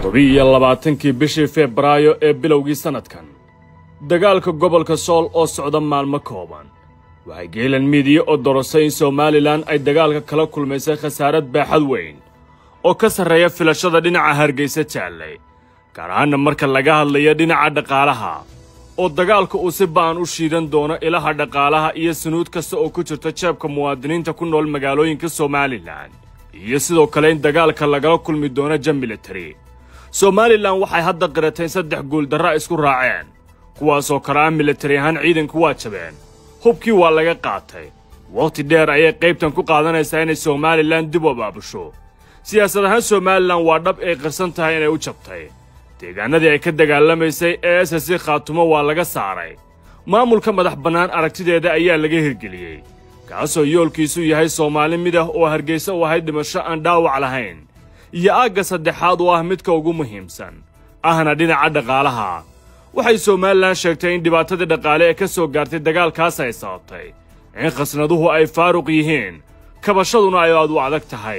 toddoba-iyo labaatankii bishii febraayo ee bilowgii sannadkan dagaalka gobolka sool oo socda maalmo kooban waxay geelan miidiya oo dorosay in somalilan ay dagaalka kala kulmaysay khasaarad baaxad weyn oo ka sarreeya filashada dhinaca hargaysa jaallay gaar ahaanna marka laga hadlayo dhinaca dhaqaalaha oo dagaalka uu si ba'an u shiidan doono ilaha dhaqaalaha iyo sunuud kasta oo ku jirta jeebka muwaadiniinta ku nool magaalooyinka somalilan iyo sidoo kale in dagaalka lagala kulmi doono jam militari somalilan waxay hadda qirateen saddex guuldarra isku raaceen kuwaasoo kale ah militari ahaan ciidanku waa jabeen hubkii waa laga qaatay wakhti dheer ayay qaybtan ku qaadanaysaa inay somalilan dib u abaabusho siyaasad ahaan somalilan waa dhab ay qirsan tahay inay u jabtay deegaanadii ay ka dagaalamaysay ee ss khaatumo waa laga saaray maamulka madax bannaan aragtideeda ayaa laga hirgeliyey kaasoo yoolkiisu yahay soomaali mid ah oo hargaysa u ahayd dhimasho aan dhaawac lahayn iyo aagga saddexaad oo ah midka ugu muhiimsan ahna dhinaca dhaqaalaha waxay somalilan sheegtay in dhibaatadii dhaqaale ee ka soo gaartay dagaalkaas ay sababtay in khasnaduhu ay faaruq yihiin kabashaduna ay aad u adag tahay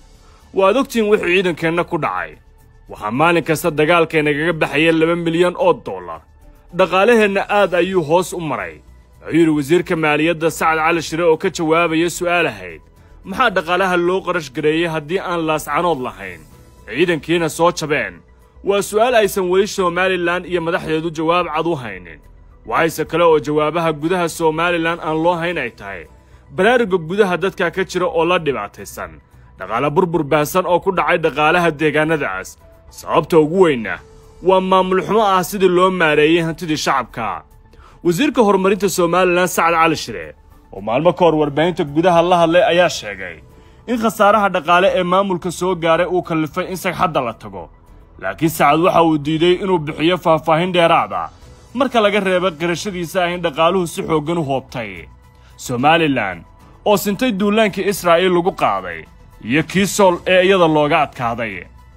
waad ogtihiin wixii ciidankeenna ku dhacay waxaa maalin kasta dagaalkaynagaga baxaya laba milyan oo dollar dhaqaalaheenna aad ayuu hoos u maray wuxuu yidhi wasiirka maaliyadda sacad cali shire oo ka jawaabaya su'aal ahayd maxaa dhaqaalaha loo qarash gareeyey haddii aan laascanood lahayn ciidankiina soo jabeen waa su'aal aysan weli somalilan iyo madaxdeedu jawaab cad u haynin waxayse kale oo jawaabaha gudaha somalilan aan loo hayn ay tahay baraaruga gudaha dadka ka jira oo la dhibaataysan dhaqaale burbur baahsan oo ku dhacay dhaqaalaha deegaannadaas sababta ugu weynna waa maamul xumo ah sidii loo maareeyey hantidii shacabka wasiirka horumarinta somalilan sacad cali shire oo maalmo ka hor warbaahinta gudaha la hadlay ayaa sheegay in khasaaraha dhaqaale ee maamulka soo gaaray uu kallifay in sagxadda la tago laakiin sacad waxa uu diiday inuu bixiyo faahfaahin dheeraada marka laga reeba qirashadiisa ah in dhaqaaluhu si xooggan u hoobtay somalilan oo sintay duulaankii israa'iil lagu qaaday iyo kii sool ee iyada looga adkaaday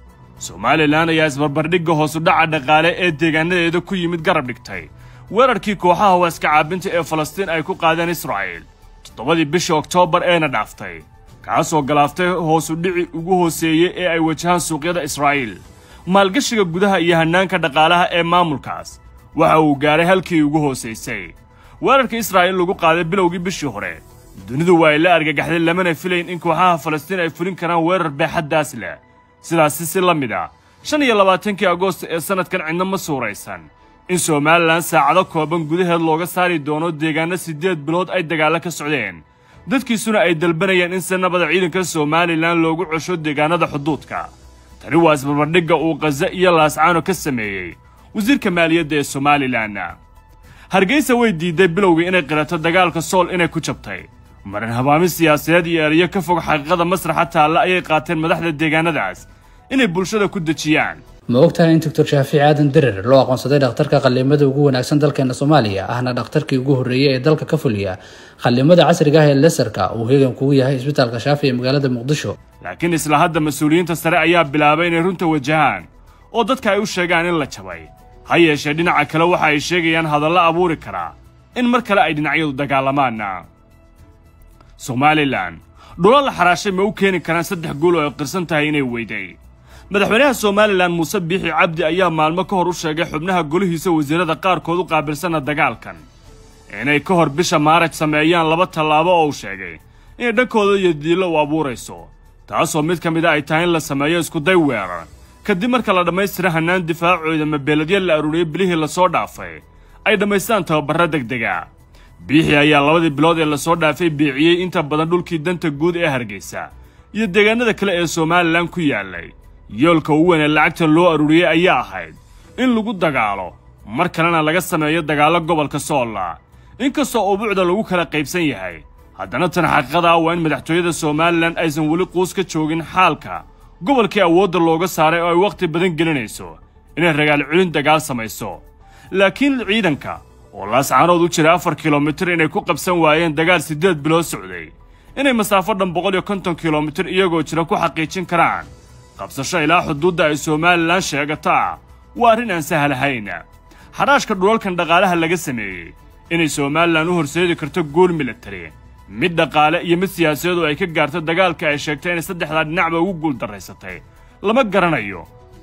somalilan ayaa isbarbardhigga hoosudhaca dhaqaale ee deegaanadeeda ku yimid garab dhigtay weerarkii kooxaha waaska caabinta ee falastiin ay ku qaadeen israa'iil toddobadii bishii oktoobar eena dhaaftay kaasoo galaaftay hoosudhici ugu hooseeyey ee ay wajahaan suuqyada israa'iil maalgashiga gudaha iyo hannaanka dhaqaalaha ee maamulkaas waxa uu gaaray halkii ugu hoosaysay weerarka israa'iil lagu qaaday bilowgii bishii hore dunidu waa ay la argagaxday lamana filayn in kooxaha falastiin ay fulin karaan weerar baaxaddaas leh sidaasi si la mid a shan iyo labaatankii agoost ee sannadkan cidna ma suuraysan in somalilan saacado kooban gudaheed looga saari doono deegaanno siddeed bilood ay dagaallo ka socdeen dadkiisuna ay dalbanayeen in sanabada ciidanka somalilan loogu cesho deegaannada xuduudka tani waa isbarbardhigga uu khaza iyo laascaano ka sameeyey wasiirka maaliyadda ee somalilan hargeysa way diidday bilowgii inay qirato dagaalka sool inay ku jabtay marin habaamin siyaasadeed iyo erayo ka fog xaqiiqada masraxa taalla ayay qaateen madaxda deegaanadaas inay bulshada ku dejiyaan ma ogtahay in doctor shaafici aadan derer loo aqoonsaday dhakhtarka qallimada ugu wanaagsan dalkeena soomaaliya ahna dhakhtarkii ugu horreeyey ee dalka ka fuliya qallimada casriga ah ee lesarka uu heegan kugu yahay isbitaalka shaafi ee magaalada muqdisho laakiin isla hadda mas-uuliyiinta sare ayaa bilaabay inay runta wajahaan oo dadka ay u sheegaan in la jabay ha yeeshee dhinaca kale waxa ay sheegayaan hadallo abuuri karaa in mar kale ay dhinacyadu dagaalamaanna somalilan dhula la xaraashay ma u keeni karaan saddex gool oo ay qirsan tahay inay weyday madaxweynaha somalilan muuse biixi cabdi ayaa maalmo ka hor u sheegay xubnaha golihiisa wasiirada qaarkood u qaabilsanna dagaalkan inay ka hor bisha maaraj sameeyaan laba tallaabo oo uu sheegay inay dhankooda iyo diillo u abuurayso taasoo mid ka mid a ay tahay in la sameeyo iskuday weerar kadib marka la dhammaystira hannaan difaacooda mabeeladya la aruuriyey bilihii lasoo dhaafay ay dhammaystaan tababarra degdega biixi ayaa labadii bilood ee lasoo dhaafay biiciyey inta badan dhulkii danta guud ee hargeysa iyo deegaanada kale ee somalilan ku yaallay yoolka ugu weyn ee lacagta loo aruuriyey ayaa ahayd in lagu dagaalo mar kalena laga sameeyo dagaallo gobolka soolla inkastoo ubuucda lagu kala qaybsan yahay haddana tan xaqiiqada ah waa in madaxtooyada somalilan aysan weli quus ka joogin xaalka gobolkii awoodda looga saaray oo ay wakhti badan gelinayso inay ragaal celin dagaal samayso laakiin ciidanka oo laascaanood u jira afar kilomitir inay ku qabsan waayeen dagaal siddeed bilood socday inay masaafo dhan boqol iyo konton kilomitir iyagoo jira ku xaqiijin karaan qabsasho ilaa xuduudda ay somalilan sheegataa waa arrin aan sahlahayn xadhaashka dhulalkan dhaqaalaha laga sameeyey inay somalilan u horseedi karto guul militari mid dhaqaale iyo mid siyaasadeed oo ay ka gaarto dagaalka ay sheegtay inay saddexdaa dhinacba ugu guul darraysatay lama garanayo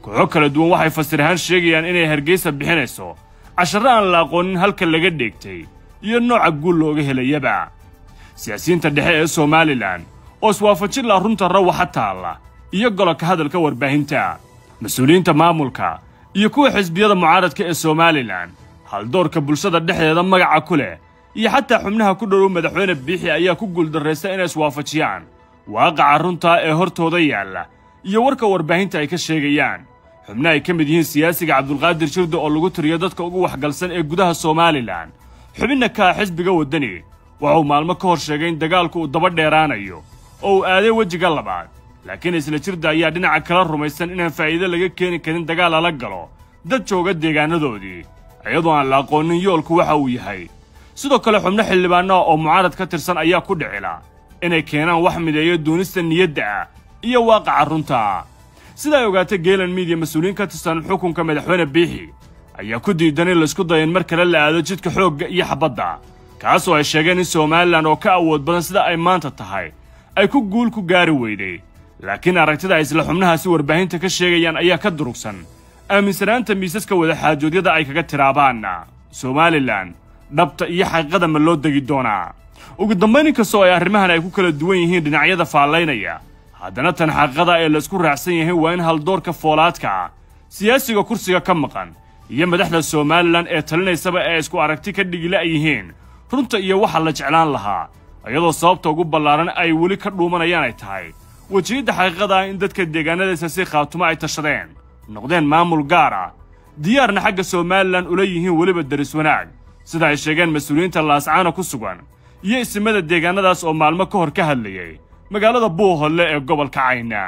kooxo kala duwan waxay fasir ahaan sheegayaan inay hargeysa bixinayso casharro aan la aqoonin halka laga dheegtay iyo nooca guul looga helayaba siyaasiyiinta dhexe ee somalilan oo iswaafajin laha runta rawaxa taalla iyo gololka hadalka warbaahinta mas-uuliyiinta maamulka iyo kuwa xisbiyada mucaaradka ee somalilan haldoorka bulshada dhexdeeda magaca ku leh iyo xataa xubnaha ku dhowow madaxweyne biixi ayaa ku guuldarraysta inay iswaafajiyaan waaqaca runtaa ee hortooda yaalla iyo warka warbaahinta ay ka sheegayaan xubna ay ka mid yihiin siyaasiga cabdulqaadir jirdo oo lagu tiriyo dadka ugu waxgalsan ee gudaha somalilan xubinna ka ah xisbiga waddani waxauu maalmo ka hor sheegay in dagaalku uu daba dheeraanayo oo uu aaday wejiga labaad laakiin isla jirda ayaa dhinaca kala rumaysan inaan faa'iido laga keeni karin dagaal lala galo dad jooga deegaanadoodii iyadoo aan la aqoonin yoolku waxa uu yahay sidoo kale xubno xildhibaanaha oo mucaarad ka tirsan ayaa ku dhicila inay keenaan wax mideeyo duunista niyadda ah iyo waaqaca runta sida ay ogaatay geelan miidiya mas-uuliyiin ka tirsan xukunka madaxweyne biixi ayaa ku diidan in laysku dayo in mar kale la aado jidka xoogga iyo xabadda kaasoo ay sheegeen in somalilan oo ka awood badan sida ay maanta tahay ay ku guul ku gaari weyday laakiin aragtida ay isla xubnahaasi warbaahinta ka sheegayaan ayaa ka durugsan aaminsanaanta miisaska wadaxaajoodyada ay kaga tiraabaanna somalilan dhabta iyo xaqiiqada ma loo degi doonaa ugu dambayn inkastoo ay arrimahan ay ku kala duwan yihiin dhinacyada faallaynaya haddana tan xaqiiqada ee laysku raacsan yahay waa in haldoorka foolaadka ah siyaasiga kursiga ka maqan iyo madaxda somalilan ee talinaysaba ee isku aragti ka dhigila yihiin runta iyo waxa la jeclaan lahaa iyadoo sababta ugu ballaaran ay weli ka dhuumanayaan ay tahay wejiyadda xaqiiqada ah in dadka deegaanadaysa si khaatumo ay tashadeen noqdeen maamul gaar ah diyaarna xagga somalilan ula yihiin weliba daris wanaag sida ay sheegeen mas-uuliyiinta laascaana ku sugan iyo isimada deegaanadaas oo maalmo ka hor ka hadlayay magaalada buuholle ee gobolka cayna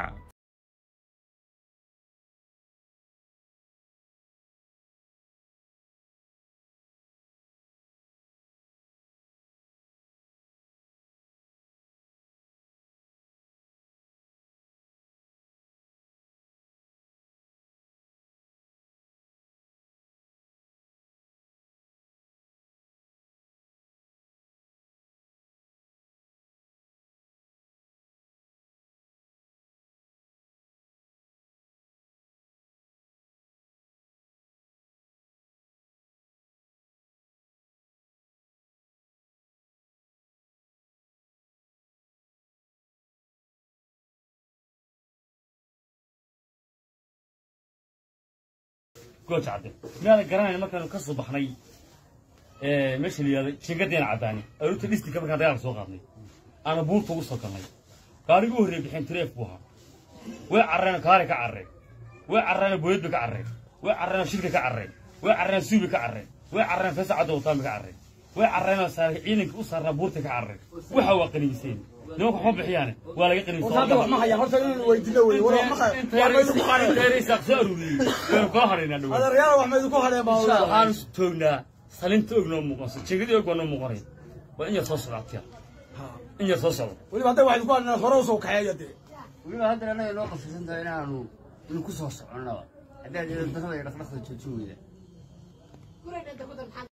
gooja cadde miyaada garanayna markaanu ka soo baxnay meesha la yihahda jingadeena caddaani aruurta dhistinka markaan dagaalka soo qaadnay aana buurta ugu soo galnay gaarigii u horreey bixeen tireef buu ahaa way carreena kaari ka carreen way carreena booyad bay ka carreen way carreena shirka ka carreen way carreena suubi ka carreen way carreena feesa cadda wataanba ka carreen way carreena saar ciidanka u saarnaa buurta ka carreen waxa waa qaniiseen nimanka waxma bixiyaane waa laga qaniiswaxaanu toognaa salinta og noo muuqanso jegadi og waa noo muuqanay waa in yar soo socdaatiya in yar soo socdo weliba hadda waxaynu ku hadhnaa hore usoo kaxeeya dee weliba haddana annaga noo qasabsan tahay inaanu inu ku soo soconnaba haddaad dakada iyo dhaqdhaqda joojin weyda